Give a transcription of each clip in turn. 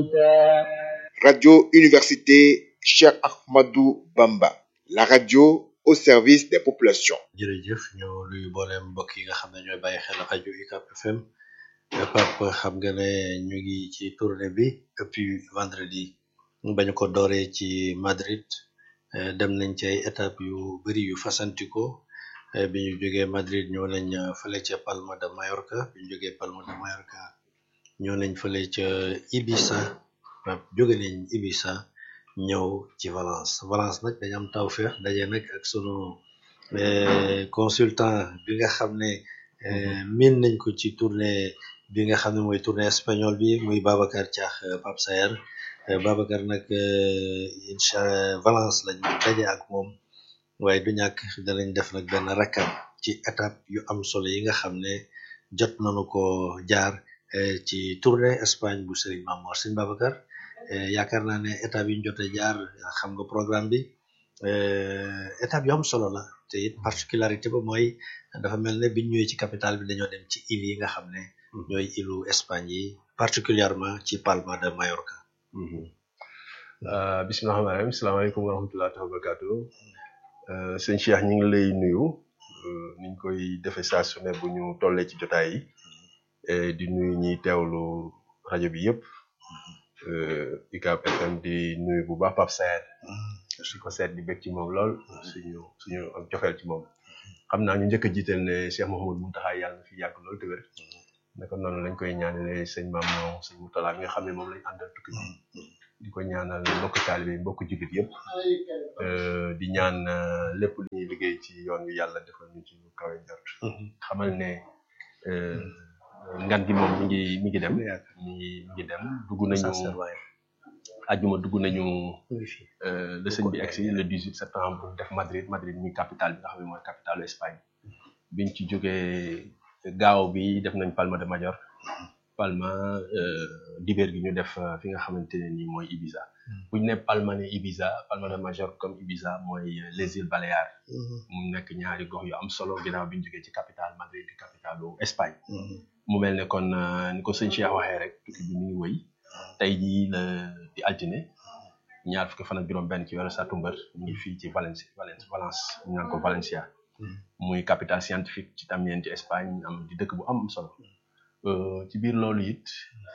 الموتى Radio Université Cheikh Ahmadou Bamba, la radio au service des populations. jërëjëf ñoo luy booleem mbokk yi nga xam ne ñooy bàyyi xel rajo UCAB FM Pape xam nga ne ñu ngi ci tournée bi depuis vendredi ba ñu ko dooree ci Madrid eh, dem nañ ci ay étapes yu bëri yu fasantikoo eh, bi ñu jógee Madrid ñoo nañ eh, fële ca Palma de Mallorca bi ñu jógee Palma de Mallorca ñoo nañ fële ca Ibiza Pape jóge nañ Ibiza ñëw ci Valence Valence nag dañu am tawfeex daje nag ak sunu eh, consultant bi nga xam ne eh, miin nañ ko ci tournée bi nga xam ne mooy tournée espagnol bi muy Babacar Thiakh eh, Pape Saer Eh, Babacar nag eh, incha Valence lañu daje ak moom waaye du ñàkk danañ def nag benn rakab ci étape yu am solo yi nga xam ne jot nañu ko jaar eh, ci tournée Espagne bu Serigne Mamor Serigne Babacar eh, yaakaar naa ne étape yi ñu jot a jaar xam nga programme bi eh, étape yu am solo la te it particularité ba mooy dafa mel ne biñ ñëwee ci capitale bi dañoo dem ci île yi nga xam ne ñooy îlu Espagne yi particulièrement ci Palma de Mallorca Uh, bisimilah rahmaani rahiim salaamaaleykum wa rahmatulah wa barakaatu uh, sëñ Cheikh ñu ngi lay nuyu uh, niñ koy defee saa su ne bu ñu tollee ci jotaay yi eh, di nuyu ñiy teewlu rajo bi yëpp UCAB FM di nuyu bu baax Pape Saer di ko seet di bég ci moom lool suñu suñu am cofeel ci moom xam naa ñu njëkk a jiital ne Cheikh Mouhamadou Mountakha yàlla na fi yàgg lool te wér naka noonu lañ koy ñaanale sëñ Maam sëñ Moutala mi nga xam ne moom lañ àndal tukki bi di ko ñaanal mbokk taalibe yi mbokk jullit yëpp di ñaan euh, lépp lu ñuy liggéey ci yoon wi yàlla defal ñu ci lu kawe njort xamal ne euh, ngan gi moom mi ngi mi ngi dem mi ngi mi ngi dem dugg nañu ajuma dugg nañu euh, le sëñ bi egsi le 18 septembre def Madrid Madrid mi capitale bi nga xam ne mooy capitalu Espagne biñ ci jógee gaaw bi def nañ Palma de Major Palma dibeer gi ñu def euh, fi nga xamante ne nii mooy Ibiza bu ñu ne Palma ne Ibiza Palma de Major comme Ibiza mooy euh, les îles Baléares mu nekk ñaari gox yu am solo ginnaaw bi ñu jógee ci capitale Madrid di capitalu Espagne mu mel ne kon euh, ni ko sëñ Cheikh waxee rek tukki bi mi ngi wëy tey jii la di altine ñaar fukki fan ak juróom-benn ci weeru sàttumbar ñu ngi fii ci Valence Valence Valence ñu naan ko Valencia muy capitale scientifique ci tamit ci Espagne am di dëkk bu am solo Euh, ci biir loolu it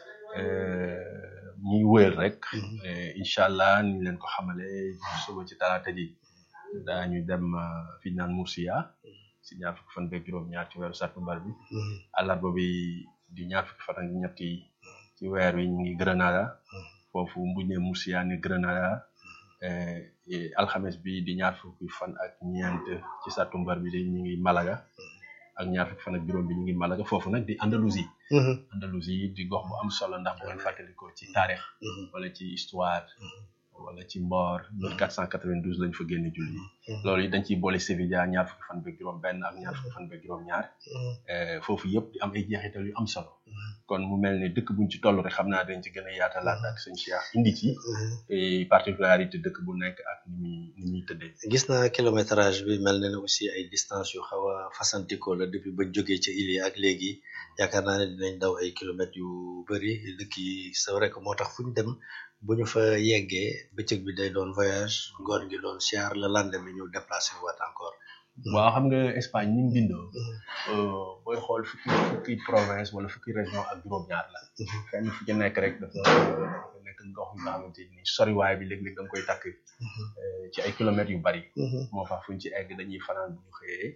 ñuy wëyal rek eh, incha allah ni ñu leen ko xamale suba ci talaata ji daañu dem euh, fi ñu naan Murcia si ñaar fukki fan beeg juróom-ñaar ci weeru sàttumbar bi àllarba bi di ñaar fukki fan ak ñetti ci weer wi ñu ngi Granada foofu bu ñu nee Murcia ne Granada eh, eh, alxames bi di ñaar fukki fan ak ñeent ci sàttumbar bi di ñu ngi Malaga ak ñaar fukki fan ak juróom bi ñu ngi Malaga foofu nag di Andalousie Andalousie di gox bu am solo ndax bu ngeen fàttalikoo ci taarix wala ci histoire wala ci mboor 1492 lañ fa génne julli loolu it dañ ciy boole Sevilla ñaar fukki fan beeg juróom benn ak ñaar fukki fan beeg juróom ñaar foofu yëpp di am ay jeexital yu am solo kon mu mel ne dëkk buñ ci toll rek xam naa dañ ci gën a yaatalaat ak sëñ Cheikh indi ci ay particularité dëkk bu nekk ak ni muy ni muy tëddee gis naa kilométrage bi mel na ne aussi ay distance yu xaw a fasantikoo la depuis bañ jógee ca île yi ak léegi yaakaar naa ne dinañ daw ay kilomètres yu bëri dëkk yi c'est vrai que moo tax fu ñu dem bu ñu fa yeggee bëccëg bi day doon voyage ngoon gi doon siyaar la lendemain ñu déplacé waat encore waaw xam nga Espagne ni mu bindoo booy xool fukki fukki province wala fukki région ak juróom-ñaar la fenn fu ci nekk rek dafa dafa nekk gox yu nga xamante ni soriwaay bi léeg-léeg da nga koy takk ci ay kilomètres yu bari moo tax fu ñu ci egg dañuy fanaan bu ñu xëyee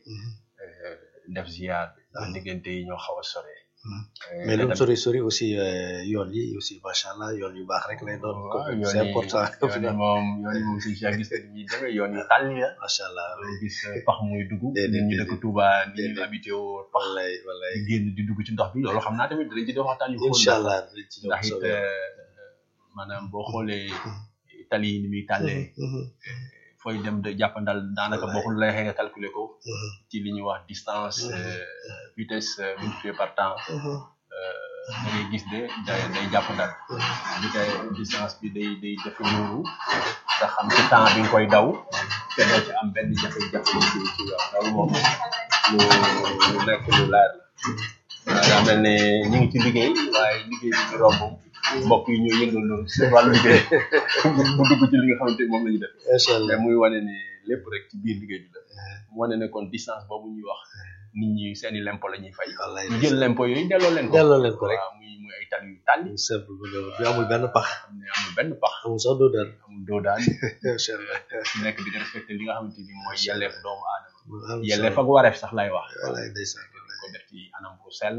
def ziar ndax diggante yi ñoo xaw a soree mais lu mu sori sori aussi yoon yi aussi macha allah yoon yu baax rek lay doon c'est important yoon yi moom yoon yi moom si si gis nañ ñuy demee yoon yi tàlli la macha allah doo gis pax muy dugg nit ñi dëkk Touba nit ñu habité woo pax wallaay wallaay di génn di dugg ci ndox bi loolu xam naa tamit dinañ ci def waxtaan yu xóot incha allah dinañ ci ñëw ndax it soobee maanaam boo xoolee tali yi ni muy tàllee fooy dem de jàppandal daanaka boo ko lay xëy nga calculer ko ci li ñuy wax distance vitesse multipliée par temps da ngay gis de day day jàppandal bi tey distance bi day day jafe ñuuru nga xam ci temps bi nga koy daw te doo ci am benn jafe-jafe ci ci yow loolu moom lu lu nekk lu leer la waaw daa mel ne ñu ngi ci liggéey waaye liggéey bi ñu romb mbokk yi ñoo yëngal loolu seen wàllu liggéey mu dugg ci li nga xamante ni moom la ñu def macha allah mais muy wane ni lépp rek ci biir liggéey bi la mu wane ne kon distance boobu ñuy wax nit ñi seeni lempo la ñuy fay wallaay ñu jël lempo yooyu delloo leen ko delloo leen ko rek waaw muy muy ay tali yu tàlli mu simple bu doon bi amul benn pax xam ne amul benn pax amul sax doo dal amul doo daan macha allah ci nekk di nga respecté li nga xamante ni mooy yelleef doomu aadama am yelleef ak wareef sax lay wax wallaay ndeysaan dañ ko def ci anam bu sell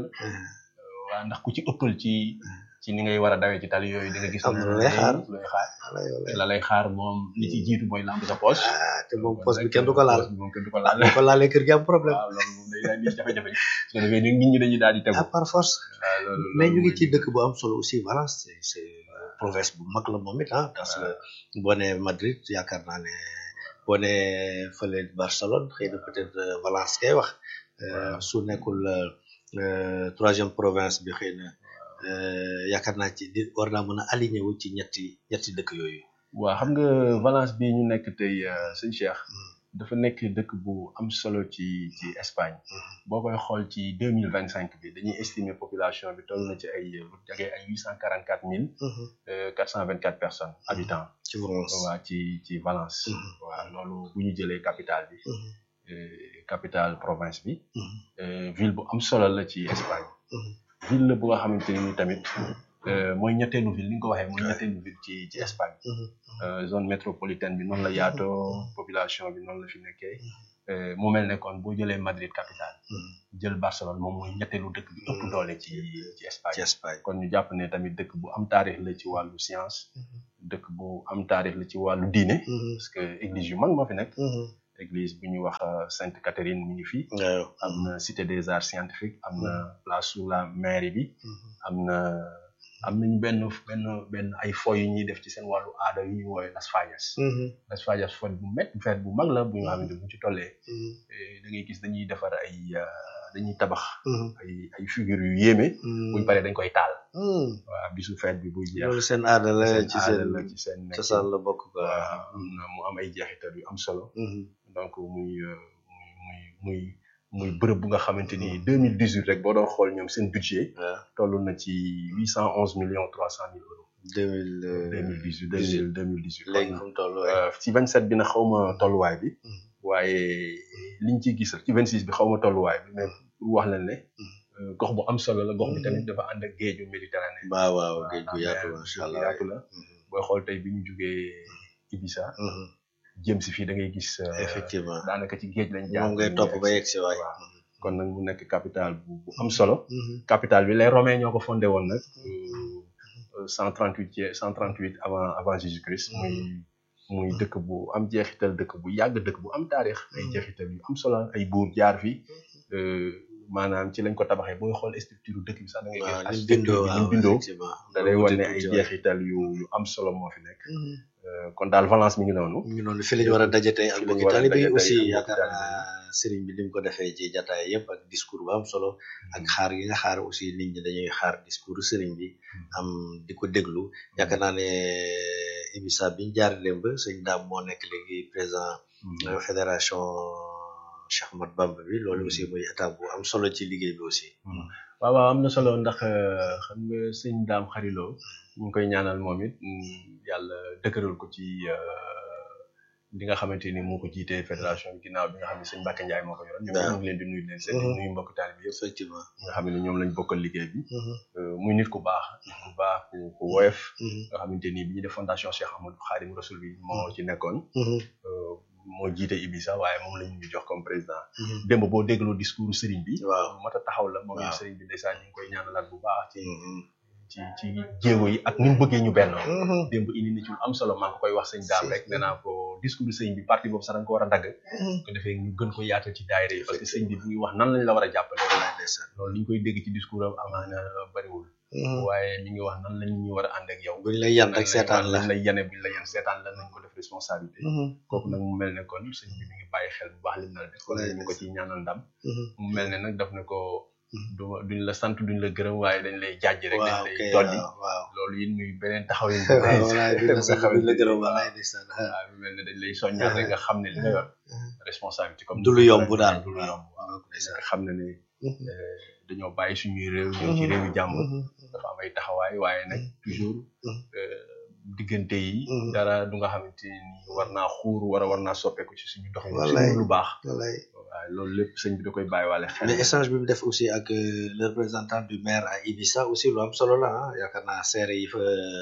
waa ndax ku ci ëppal ci ci ni ngay war a dawee ci tali yooyu di nga gis Am na lu lay xaar. lu lay xaar wallaay wallaay la lay xaar moom li ci jiitu mooy lamb sa poche ah te moom poste bi kenn du ko laal poche bi moom kenn du ko laal ko laalee kër gi am problème waaw loolu moom day daal di jafe-jafe su ko defee nit ñi dañuy daal di tegu ah par force waaw loolu mais ñu loolu ngi ci mooy- dëkk bu am solo aussi Valence c'est c'est province bu mag la moom it ah parce que boo nee Madrid yaakaar naa ne boo nee fële Barcelone xëy na peut-être euh, Valence kay wax euh, su nekkul euh, euh, troisième province bi xëy na euh, yaakaar naa ci di war naa mën a aligné wu ci ñetti ñetti dëkk yooyu. waaw xam nga Valence bi ñu nekk tey euh, sëñ Cheikh dafa nekk dëkk bu am solo ci ci Espagne boo koy xool ci deux mille vingt cinq bi dañuy estimer population bi toll na ci ay lu jege ay huit cent quarante quatre mille quatre cent vingt quatre personnes habitants ci Valence. waa ci ci Valence Mhm. waaw loolu bu ñu jëlee capitale bi Mhm. euh, capitale province bi Mhm. euh, ville bu am solo la ci Espagne Mhm. ville la bu nga xamante ni tamit euh, mooy ñetteelu ville ni nga ko waxee mooy ñetteelu ville ci ci Espagne Mhm. Euh, zone métropolitaine bi noonu la yaatoo population bi noonu la fi nekkee Euh, mu mel ne kon boo jëlee Madrid capitale Mhm. jël Barcelone moom mooy ñetteelu dëkk bi ëpp doole ci ci Espagne ci Espagne. kon ñu jàpp ne tamit dëkk bu am taarix la ci wàllu science dëkk bu am taarix la ci wàllu diine Mhm. parce que église yu mag moo fi nekk Mhm. église bu ñuy wax euh, Sainte Catherine mi ngi fi waaw. am na cité des arts scientifiques am na place sous la mairie bi Mhm. am na am nañu benn benn benn ay fo yu ñuy def ci seen wàllu aada yu ñuy woowee Las Fallas Mhm. Las Fallas fête bu met fête bu mag la bu nga xamante bu ñu ci tollee Mhm. eh, da ngay gis dañuy defar ay euh, dañuy tabax Mhm. ay ay figures yu yéeme buñ Mhm. paree dañ koy taal Mhm. waaw bisu fête bi buy jeex loolu seen aada la seen ci aada seen la ci seen nekk cosaan la bokk quoi. waaw am na mu am ay jeexital yu am solo Mhm. donc muy euh, muy muy muy muy bërëb bu nga xamante ni deux mille dix huit rek boo doon xool ñoom seen budget waaw toll na ci huit cent onze millions trois cent mille euros deux mille deux mille dix huit deux mille deux mille dix huit léegi fu mu toll waaye. Euh, ci 27 bi na xaw ma tolluwaay bi Mhm. waaye liñ ciy gis ci 26 bi xaw ma tolluwaay bi mais pour wax leen ne Mhm. euh, gox bu am solo la gox bi tamit dafa ànd ak géeju Méditerranée waaw waaw géej gu waaw, yaatu mais macha géej gu allah. yaatu la Mhm. booy xool tey bi ñu jugee Ibiza Mhm. jëm si fii da ngay gis euh, effectivement daanaka ci géej lañ jaar moom ngay ñu topp yegg ba si. yegg si waay. waaw. kon nag mu nekk capitale bu bu am solo Mhm. capitale bi les romains ñoo ko fondé woon nag cent trente huit cent trente huit avant avant Jésus Christ muy muy dëkk bu am jeexital dëkk bu yàgg dëkk bu am taarix ay jeexital yu am solo ay buur jaar fi euh, maanaam ci lañ ko tabaxee booy xool structure dëkk bi sax da ngay gis waaw ni mu architecture bindoo bi ni waaw mu bindoo effectivement. da lay Wuute wan ne ay tuuti waay. jeexital yu yu am solo moo fi nekk Mhm. Euh, kon daal Valence mi ngi noonu ñu noonu fi la ñu war a daje tey ak Fi la ñu mbokki war a taalibe yi daje tey aussi ak mbokki yaakaar taalibe naa sëriñ bi li mu ko defee ci jataay yëpp ak discours bu am solo ak xaar gi nga xaar aussi nit ñi dañuy xaar discours sëriñ bi am di ko déglu yaakaar naa ne Ibisa bi ñu jaar démb sëñ Daam moo nekk léegi président euh, fédération Cheikh Ahmad Bamba bi loolu aussi muy étape bu am solo ci liggéey bi aussi. waaw waaw am na solo ndax euh, xam nga sëñ daam xariloo ñu ngi koy ñaanal moom it mm, yàlla dëkkëral ko ci euh, li nga xamante ni moo ko jiitee fédération bi ginnaaw bi nga xam ne sëñ Mbacke Ndiaye moo ko yoroon ñoom waaw. ñu ngi leen di nuyu di leen seet di Mhm. nuyu mbokk taalibe bi yëpp effectivement. nga xam ne ñoom lañ bokkal liggéey bi Euh, muy nit ku baax nit ku baax ku ku woyof nga xamante ni bi ñu def fondation Cheikh Amadou Khadim Rasoul bi moo ci nekkoon euh, moo jiite Ibisa waaye moom lañ ñu jox comme président démb boo dégloo discours sëriñ bi waaw. lu mat a taxaw la moom it Waaw. sëriñ bi ndeysaan ñu ngi koy ñaanalaat bu baax ci Mhm. ci ci jéego yi ak ni mu bëggee ñu bennoo Mhm. démb indi na ci lu am solo maa ngi koy wax sëñ daam rek nee naa ko discours sëñ bi parti boobu sax da nga ko war a dagg ko defee ñu gën ko yaatal ci daayira yi parce que sëñ bi bu ngi wax nan lañ la war a jàppale Wallaay ndeysaan. loolu li ñu koy dégg ci discours am amaana bariwul waaye mi ngi wax nan lañ ñu war a ànd ak yow buñ lay yan rek nan seetaan la. lañ lay yane buñ la yan seetaan la nañ ko def responsabilité kooku nag mu mel ne kon sëñ bi mi ngi bàyyi xel bu baax lim na la def kon ñu ngi ko ciy ñaanal ndam mu mel ne nag daf ne ko du duñ la sant duñ la gërëm waaye dañ lay jàjj rek dañ waaw lay kay dolli waaw waaw. loolu it muy beneen taxaw yi waaw walaay duñ la sant duñ la gërëm walaay ndeysaan. waaw mu mel ne dañ lay soññaat rek nga xam ne li nga yor responsabilité comme du lu yomb daal du lu yomb waaw waaw ndeysaan. nga xam ne ne euh, dañoo bàyyi suñuy réew ñëw ci réewi jàmbur dafa am ay taxawaay waaye nag toujours diggante yi dara du nga xamante ni war naa xuur war a war naa soppeeku ci suñu dox ci lu baax wallaay waaw loolu lépp sëñ bi da koy bàyyiwaale xel mais échange bi mu def aussi ak le représentant du maire à Ibissa aussi lu am solo la ah yaakaar naa seere yi fa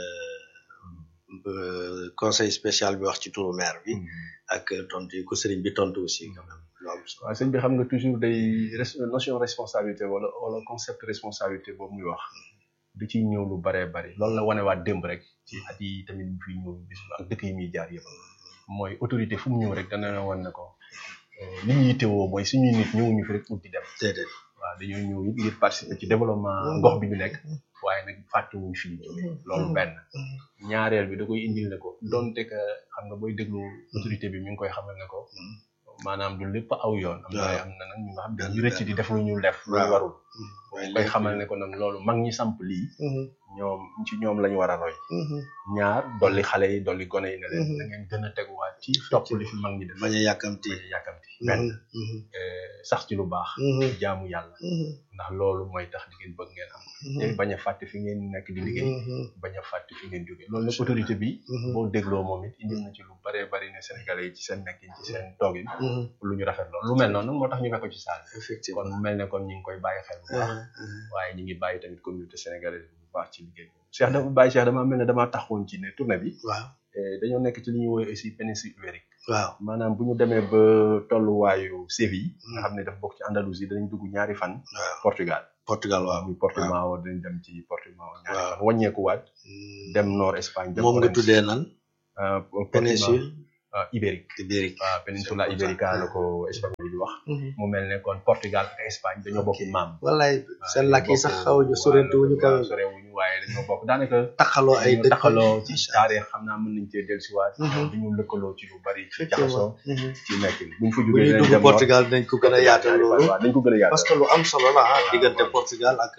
conseil spécial bi wax ci turu maire bi ak tontu yi ko sëriñ bi tontu aussi quand même lu am solo waaw sëñ bi xam nga toujours day notion responsabilité wala wala concept responsabilité boobu muy wax du ciy ñëw lu baree bari loolu la wanewaat démb rek ci at yi tamit mu fi ñëw bis ak dëkk yi muy jaar yëpp mooy autorité fu mu ñëw rek dana wan ne ko li ñu yittewoo mooy suñuy nit ñëwuñu fi rek pour di dem déedéet waaw dañoo ñëw it ngir participer ci développement gox bi ñu nekk waaye nag fàttewuñ fi ñu jóge loolu benn ñaareel bi da koy indil ne ko donte que xam nga booy déglu autorité bi mi ngi koy xamal ne ko maanaam du lépp aw yoon am na am na nag ñu nga xam ne ñu rëcc di def lu ñu def lu warul koy xamal ne ko nag loolu mag ñi samp lii ñoom ci ñoom lañu war a roy ñaar dolli xale yi dolli gone yi ne leen da ngeen gën a teguwaat ci topp li fi mag ñi def bañ a yàkkamti bañ a yàkkamti benn sax ci lu baax jaamu yàlla ndax loolu mooy tax di ngeen bëgg ngeen am te bañ a fàtte fi ngeen nekk di liggéey bañ a fàtte fi ngeen jógee loolu nag autorité bi boo dégloo moom it indil na ci lu baree bari ne sénégalais yi ci seen nekkin ci seen toogin lu ñu rafet loolu lu mel noonu nag moo tax ñu fekk ko ci saal effectivement kon mu mel ne kon ñu ngi koy bàyyi xel bu baax waaye ñu ngi bàyyi tamit communauté sénégalaise bu baax ci liggéey bi Cheikh dafa bàyyi Cheikh dama mel ne damaa taxawoon ci ne tournée bi waaw dañoo nekk ci li ñuy woowee aussi péninsule ibérique waaw maanaam bu ñu demee ba tolluwaayu Séville nga xam ne dafa bokk ci Andalousie danañ dugg ñaari fan waaw Portugal Portugal waaw muy Portimao dañ dem ci Portimao ñaari fan wàññeekuwaat dem nord Espagne dem moom nga Orense. tuddee nan Euh, Portimao, péninsule euh, ibérique ibérique waaw péninsula ibérica la ko espagnol di wax mu mel ne kon Portugal ak Espagne dañoo bokk maam wallaay seen làkk yi sax xaw ñu sorente wuñu kaw waaw sorewuñu waaye dañoo bokk daanaka taxaloo ay dañoo dëkk taxaloo ci Macha taarix xam naa mën nañ cee dellusiwaat Mhm. du ñu lëkkaloo ci lu bari ci effectivement jaxasoo ci nekkin buñ fa bu jógee ñuy dinañ dugg dem Portugal dinañ ko gën a yaatal loolu waaw dañ ko gën a yaatal parce que lu am solo la ah diggante Portugal ak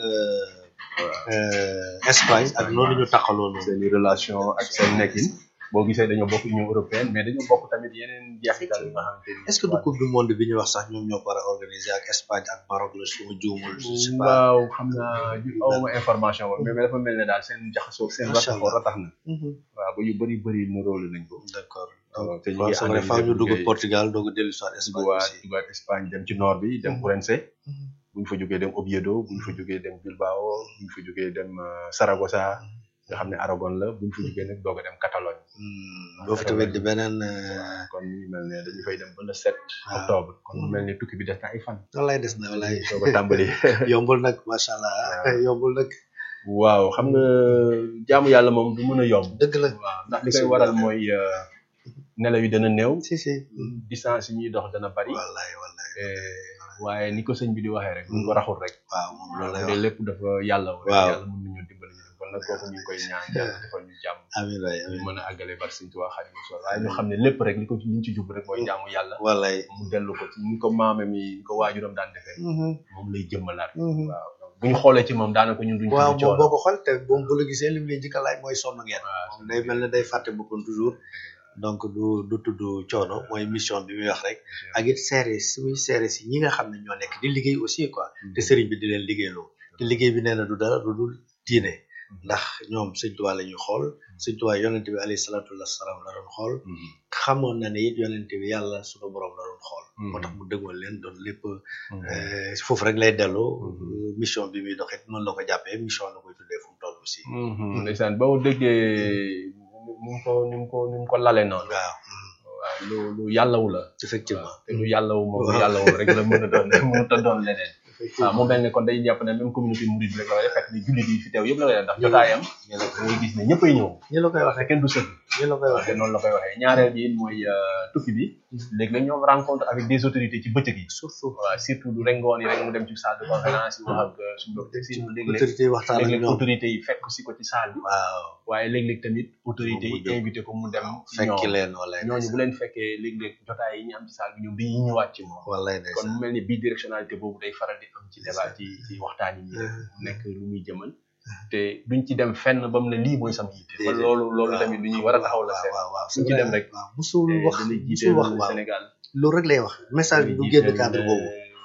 euh, Espagne ak noonu ñu taxaloo noonu seen i relation ak seen nekkin boo gisee dañoo bokk Union européenne mais dañoo bokk tamit yeneen jeexital yi nga xamante ni est-ce que du coupe du monde bi ñu wax sax ñoom ñoo ko war a organiser ak Espagne ak Maroc la su ma juumul je sais pas waaw xam naa ju awma information ba mais dafa mel ne daal seen jaxasoo seen Macha rataxoo Allah. ratax na waaw ba yu bëri bëri nuróolu nañ ko d'accord waaw te ñu waaw ngi c'est vrai analyser faaw ñu dugg liggéey. Portugal doog a dellu soit Espagne dugaat aussi dugaat Espagne dem ci nord bi dem Mhm. Ourense Mhm. bu ñu fa jógee dem Oviedo bu ñu fa jógee dem Bilbao bu ñu fa jógee dem euh, Saragossa nga xam ne Aragon la bu ñu fa jógee nag doog a dem Catalogne Hmm, boo fi tamit di beneen waaw kon mu mel ne dañu fay dem ba le 7 Ah. octobre kon mu mel ne tukki bi des na ay fan wallaay des na wallaay doog a tàmbali yombul nag macha allah yombul nag waaw xam nga jaamu yàlla moom du mën a yomb dëgg la waaw ndax li koy waral mooy euh, nelaw yi dana néew si si distance yi ñuy dox dana bari wallaay wallaay eh, waaye ni ko sëñ bi di waxee rek buñ ko raxul rek waaw moom loolu lay loolu wax lépp dafa yàlla rek Waaw. yàlla mën nañoo dimbali ñu kon nag kooku ñu ngi koy ñaan yàlla defal ñu jàmm amiin waay ñu amiin mën a àggale bar sëñ Tuubaa Xaadimu Rasuul waaye ñu xam ne lépp rek li ko ci li ñu ci jub rek mooy jaamu yàlla wallaay mu dellu ko ci ni ko maame mi ni ko waajuram daan defee moom lay jëmmalaat waaw bu ñu xoolee ci moom daanaka ñun duñ waaw ci moom boo ko xool te moom bu la gisee li mu lay njëkk a laaj mooy sonn ngeen waaw moom day mel ne day fàtte boppam toujours donc du du tudd coono mooy mission bi muy wax rek ak it seere si muy seere si ñi nga xam ne ñoo nekk di liggéey aussi quoi te sëriñ bi di leen liggéeyloo te liggéey bi nee na du dara du dul diine ndax ñoom sëñ Tuubaa la ñuy xool sëñ Tuubaa yonente bi alayhi salaatu wasalaam la doon xool xamoon na ne it yonente bi yàlla suñu borom la doon xool moo tax mu dëgmal leen doon lépp euh, foofu rek lay dellu mission bi muy doxit noonu la ko jàppee mission la koy tuddee fu mu toll aussi ndeysaan ba mu déggee ni mu ko ni mu ko ni mu ko lale noonu waaw waaw lu lu yàllawu la effectivement te lu yàllawu moom lu Waaw. yàllawu rek la mën a doon mënut a doon leneen waaw mu mel ne kon day jàpp ne même communauté mouride rek la koy def fekk ni jullit yi fi teew yëpp la koy def ndax jotaayam ñi la da ngay gis ne ñëppay ñëw ñi la koy te waxee kenn du sëgg ñi la koy te waxee noonu la koy waxee ñaareel bi it mooy euh, tukki bi léegi-léeg ñoom rencontre avec des autorités ci bëccëg yi surtout waaw surtout du rek ngoon yi rek mu dem ci salle de conférence yi wax ak euh, suñu docteur si léeg-léeg autorité yi waxtaan ak léeg-léeg ñoom autorités yi fekk si ko ci salle bi waaw waaye léeg-léeg tamit autorités yi Mu jóg. invité ko mu dem ci fekki ñoom leen wala ñooñu bu leen fekkee léeg-léeg jotaay yi ñu am ci salle bi ñoom dañuy ñëwaat ci moom wala kon mu mel ni bidirectionnalité boobu day faral di am ci débat ci ci waxtaan yi ñuy def mu nekk lu muy jëmal te duñ ci dem fenn ba mu ne lii mooy sama yitte man loolu loolu tamit lu ñuy war a taxaw la seet waaw waaw suñ ci dem rek waaw musul te wax dana jiite musul wax waaw Sénégal loolu rek lay wax message bi du génn cadre boobu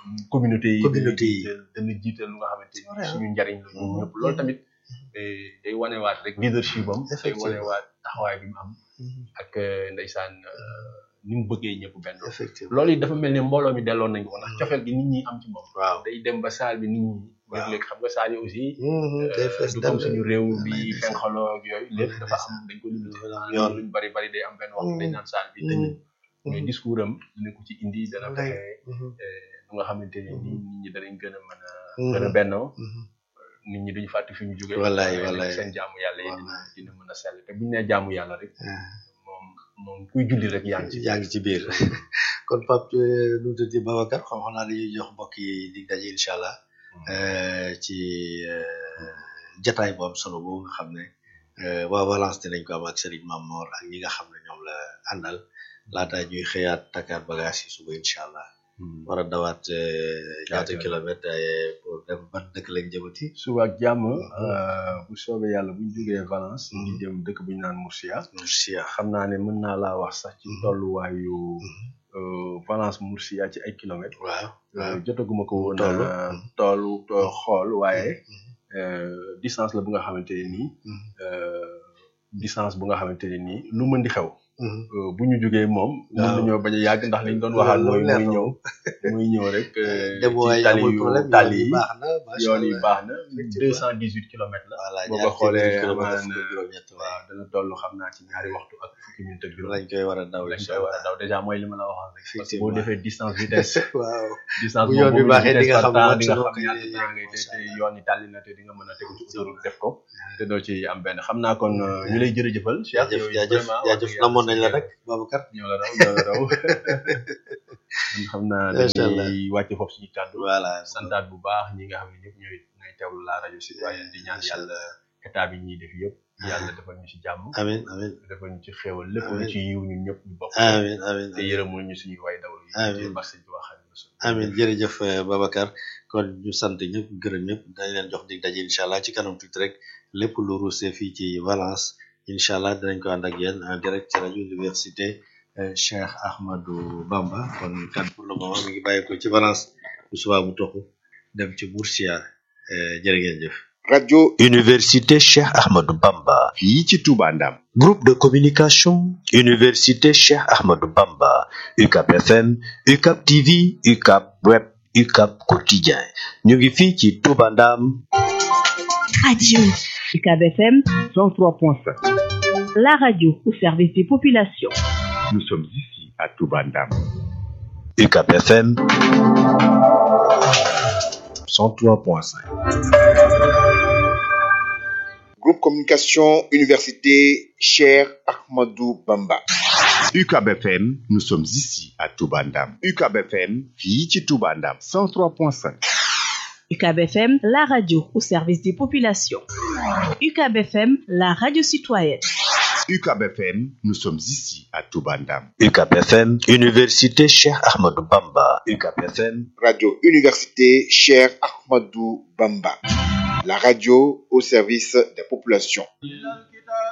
communauté yi Communauté yi. dana jiital dana jiital lu nga xamante C'est vrai, ni hein. suñu njariñ la ñun ñëpp loolu tamit eh, day wanewaat rek leadership am day Effectivement. wanewaat taxawaay bi mu am ak eh, ndeysaan eh, ni mu bëggee ñëpp benn effectivement loolu it dafa mel ni mbooloo mi delloon nañ ko ndax cofeel gi nit ñi am ci moom waaw day dem ba saal bi nit ñi Waaw. léeg-léeg xam nga saal yi aussi day fees du dell. comme suñu réew bi Wallaay fen ndeysaan. xaloo ak yooyu lépp Wallaay dafa ndeysaan. am dañ ko limité Yoon. yoon luñ bari bari day am benn waxtu dañ naan saal bi tëj nañ mais discours am dina ko ci indi dana Wallaay. fexe lu nga xamante ne nii nit ñi danañ gën a mën a Mhm. gën a bennoo nit ñi duñu fàtte fi ñu jógee Wallaay, waaye nag wallaay. seen jaamu yàlla yi dina Wallaay. dina mën a sell te buñu nee jaamu yàlla rek moom moom kuy julli rek yaa ngi ci yaa ngi ci biir kon Pape nu mu tudd Babacar xam xam naa dañuy jox mbokk yi dig daje incha allah euh, ci euh, jataay bu am solo boobu nga xam ne euh, waa Valence dinañ ko am ak Serigne Mamor ak ñi nga xam ne ñoom la àndal laata ñuy xëyaat takkaat bagage yi suba incha allah war a dawaat euh, ñaata Ñaata kilomètre euh, pour dem ban dëkk lañ jëmati suba ak jàmm euh, bu soobee yàlla buñ jógee Valence ñu ngi jëm dëkk bu ñu naan Murcia Murcia xam naa ne mën naa laa wax sax ci tolluwaayu euh, Valence Murcia ci ay kilomètres waaw Euh, jotaguma ko woon Toll. euh, toolu to- xool waaye euh, distance la bu nga xamante ne nii euh, distance bu nga xamante ne nii lu mën di xew euh, bu ñu jógee moom mën Waaw. nañoo bañ a yàgg ndax liñ doon waxal mooy leer muy na ñëw muy ñëw rek euh, dem waaye ci tali amul yu problème tali yoon yi yi baax na macha yoon yi allah. baax na Effectivement. deux cent dix huit kilomètres la voilà boo ko ñaar xoolee téeméeri kilomètre amaan, fukk ak juróom-ñett waaw waaw dana toll xam naa ci ñaari waxtu ak fukki minute ak juróom lañ koy war a daw lañ incha koy war a allah daw dèjà mooy li ma la waxoon rek parce que Effectivement. boo defee distance vitesse waaw distance Bu boobu yoon bi boobu baaxee di nga vitesse xam par temps ban di nga noo xam koy ñaata yëgee, temps ngay te macha te Allah. yoon yi tàlli na te di nga mën a tegu ci autoroute def ko te doo ci am benn xam naa kon euh, ñu lay jërëjëfal Cheikh jaajëf yow jaajëf vraiment wax jaajëf dëgg yàlla namoon nañ la sa- nag Babacar ñoo la raw ñoo la raw kon xam naa Macha Allah. dañuy wàcce foofu suñu kàddu voilà santaat bu baax ñi nga xam ne ñëpp ñooy ñooy teewlu la rajo citoyenne di ñaan yàlla état bi ñuy def yëpp yàlla defal ñu ci jàmm amin amin defal ñu ci xéewal lépp lu Amiin. ci yiw ñun ñëpp ñu bokk amin amin te yërëmul ñu suñuy way daw yi Amiin. ci barke bi waxal amin jërëjëf euh, Babacar kon ñu sant ñëpp gërëm ñëpp dañ leen jox dig daje incha allah ci kanam tuuti rek lépp lu ruusee fii ci Valence incha allah dinañ ko ànd ak yéen en direct ci rajo université euh, Cheikh Ahmadou Bamba kon kan pour le moment mi ngi bàyyi ko ci Valence bu subaa mu toxu dem ci Murcia euh, jërë ngeen jëf. radio Université Cheikh Ahmadou Bamba. fii ci Touba Ndam Groupe de communication. Université Cheikh Ahmadou Bamba. UCAP FM, UCAP TV, UCAP Web, UCAP Quotidien. ñu ngi fii ci Touba Ndam. Radio UCAB FM 103.5. La radio au service des populations. nous sommes ici à Touba Ndam UCAP FM 103.5. groupe communication université Cheikh Ahmadou Bamba UCAB FM nous sommes ici à Touba Ndam UCAB FM fii ci Touba Ndam 103.5 UCAB FM, la radio au service des populations. UCAB FM, la radio citoyenne. UCAB FM nous sommes ici à Touba Ndam UCAP FM, Université Cheikh Ahmadou Bamba. UCAP FM radio université Cheikh Ahmadou Bamba la radio au service des populations